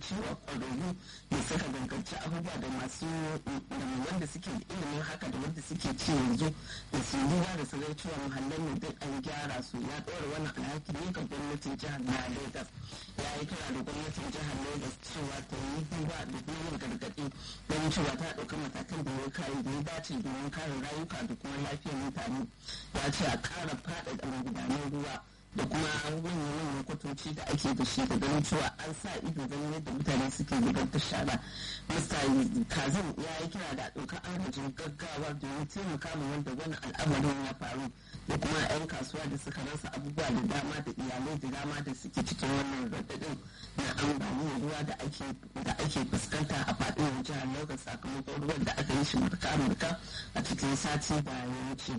cewa ƙwararru da suka danganci abubuwa da masu da wanda suke da ilimin haka da wanda suke ci yanzu da su duba da su zai cewa muhallan ne duk an gyara su ya ɗora wannan alhaki ne ga gwamnatin jihar na Lagos ya yi kira da gwamnatin jihar Lagos cewa ta yi duba da kuma yin gargaɗi don cewa ta ɗauki matakan da ya kare da ya dace domin kare rayuka da kuma lafiyar mutane ya ce a ƙara faɗaɗa magudanan ruwa da kuma manyan kwatoci da ake da shi da ganin cewa an sa ido ganin yadda mutane suke zubar da shara mista kazim ya yi kira da ɗaukar agajin gaggawa domin taimaka ma wanda wani al'amarin ya faru da kuma 'yan kasuwa da suka rasa abubuwa da dama da iyalai da dama da suke cikin wannan raɗaɗin na ambaliyar ruwa da ake fuskanta a faɗin jihar lagos sakamakon ruwan da aka yi shi murka-murka a cikin sati da ya wuce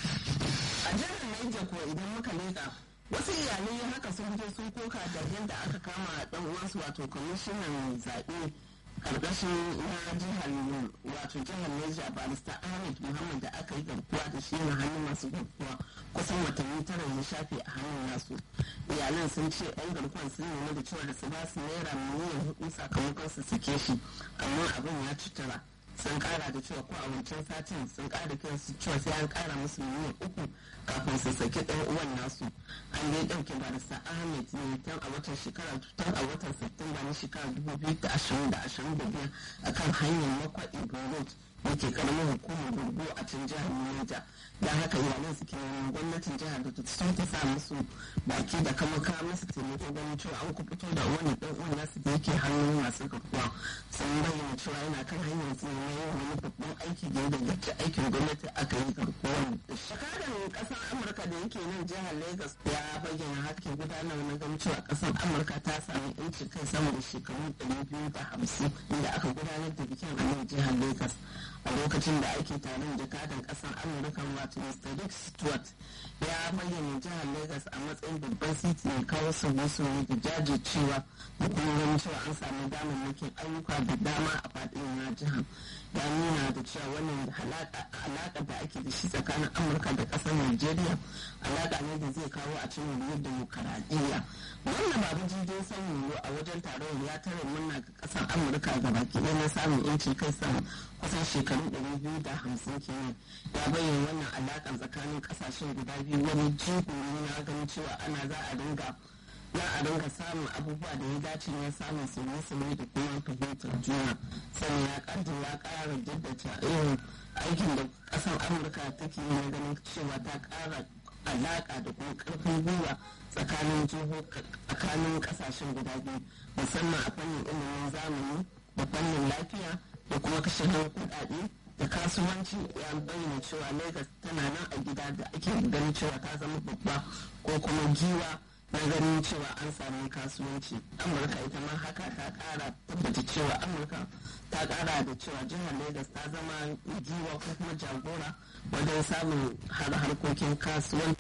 a jihar niger ko idan muka leƙa wasu iyalai haka sun fito sun koka da yadda aka kama dan uwansu wato kwamishinan zaɓe karkashin na jihar wato jihar Niger barista Ahmed Muhammad da aka yi garkuwa da shi na hannun masu garkuwa kusan watanni tara ya shafe a hannun nasu iyalan sun ce yan garkuwan sun nemi da cewa da su ba su naira miliyan hudu sakamakon su sake shi amma abin ya ci tara sun kara da cewa ko a wancan satin sun kara kiran su cewa sai an kara musu miliyan uku kafin su saki ɗan uwan nasu an dai ɗauke barista ahmed ne tun a watan shekara tun a watan septemba na shekara dubu biyu da ashirin da ashirin da biyar akan hanyar makwaɗi road da ke karamin hukumar gurgu a can jihar Niger don haka iyalan suke neman gwamnatin jihar da sun ta sa musu baki da kama kawo musu taimako ganin cewa an kubuto da wani dan uwan nasu da yake hannun masu garkuwa sun bayyana cewa yana kan hanyar su ne yin wani babban aiki da ya danganci aikin gwamnati aka yi garkuwar da shi. Shakadan kasar Amurka da yake nan jihar Lagos ya bayyana hakan gudanar na ganin cewa kasar Amurka ta sami yanci kai sama da shekaru ɗari biyu da hamsin inda aka gudanar da bikin a nan jihar Lagos. a lokacin da ake taron jakadan kasar amurka wato mr rick stewart ya bayyana jihar lagos a matsayin babban titi mai kawo sauye-sauye da jajircewa da kuma ganin cewa an samu damammakin ayyuka da dama a faɗin na jihar ya nuna da cewa wannan alaƙa da ake da shi tsakanin amurka da ƙasar nigeria alaƙa ne da zai kawo a cikin wuriyar demokaradiyya wannan babu jirgin sanyi a wajen taron ya tare murna ga ƙasar amurka ga baki ɗaya na samun yancin kai sama kusan shekaru ɗari biyu da hamsin kenan ya bayyana wannan alaƙa tsakanin ƙasashen guda biyu wani jigo ne na ganin cewa ana za a dinga za a dinga samun abubuwa da ya dace na samun sauye-sauye da kuma fahimtar juna sannan ya ƙarfi ya ƙara jaddata irin aikin da ƙasar amurka take yi na ganin cewa ta ƙara alaƙa da kuma ƙarfin gwiwa tsakanin tsakanin ƙasashen guda biyu musamman a fannin ilimin zamani da fannin lafiya da kuma kashe kuɗaɗe da kasuwanci ya bayyana cewa lagos tana nan a gida da ake ganin cewa ta zama babba ko kuma giwa na ganin cewa an sami kasuwanci amurka ita ma haka ta kara tabbata cewa amurka ta kara da cewa jihar lagos ta zama giwa ko kuma jagora wajen samun har harkokin kasuwanci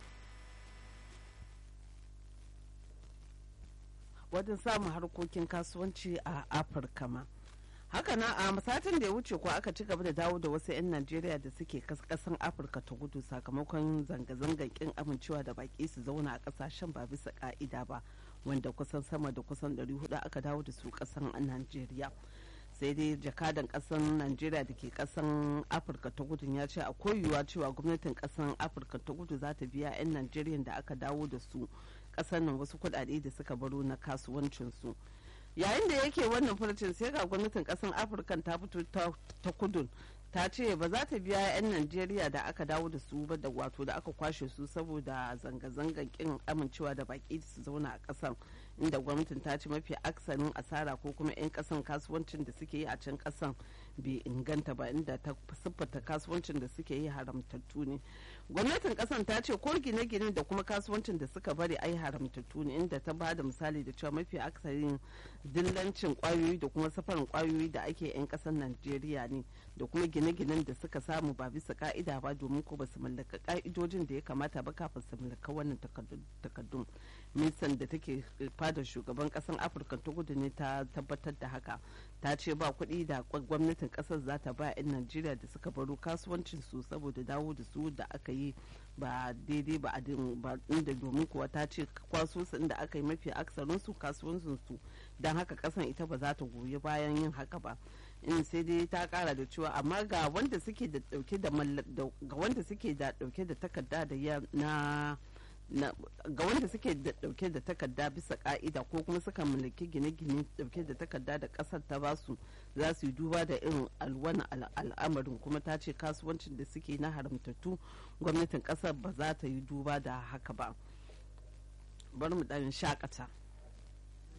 wajen samun harkokin kasuwanci a afirka ma haka na a satin da ya wuce ko aka ci gaba da dawo da wasu 'yan najeriya da suke kasan afirka ta gudu sakamakon zanga-zangar kin amincewa da baki su zauna a kasashen ba bisa ka'ida ba wanda kusan sama da kusan 400 aka dawo da su kasan najeriya sai dai jakadan kasan najeriya da ke kasan afirka ta gudu ya ce akwai yiwuwa cewa gwamnatin kasan afirka ta gudu za ta biya 'yan najeriya da aka dawo da su kasan nan wasu kudade da suka baro na kasuwancinsu yayin da yake wannan furcin sai ga gwamnatin kasan afirka ta fito ta kudun ta ce ba za ta biya 'yan najeriya da aka dawo da su ba da wato da aka kwashe su saboda zanga-zangar kin amincewa da baki su zauna a kasan inda gwamnatin ta ce mafi aksarin asara ko kuma 'yan kasan kasuwancin da suke yi a can kasan bai inganta ba inda ta siffata kasuwancin da suke yi haramtattu ne gwamnatin kasan ta ce ko gine-gine da kuma kasuwancin da suka bari ai haramtattu ne inda ta ba da misali da cewa mafi aksarin dillancin kwayoyi da kuma safarin kwayoyi da ake 'yan kasan najeriya ne da kuma gine-ginen da suka samu ba bisa ka'ida ba domin ko ba su mallaka ka'idojin da ya kamata ba kafin su mallaka wannan takaddun ministan da take fadar shugaban kasan afirka ta kudu ne ta tabbatar da haka ta ce ba kuɗi da gwamnatin kasar za ta ba 'yan najeriya da suka baro kasuwancin su saboda dawo da su da aka yi ba daidai ba ba inda domin kuwa ta ce kwaso su inda aka yi mafi aksarin su kasuwancin su don haka kasan ita ba za ta goyi bayan yin haka ba in sai dai ta kara da cewa amma ga wanda suke da dauke da ga wanda suke da dauke da takarda da na ga wanda suke da dauke da takarda bisa ka'ida ko kuma suka mallaki gine-gine dauke da takarda da kasar ta basu za su yi duba da irin alwani al'amarin kuma ta ce kasuwancin da suke na haramtattu gwamnatin kasar ba za ta yi duba da haka ba bari mu dan shakata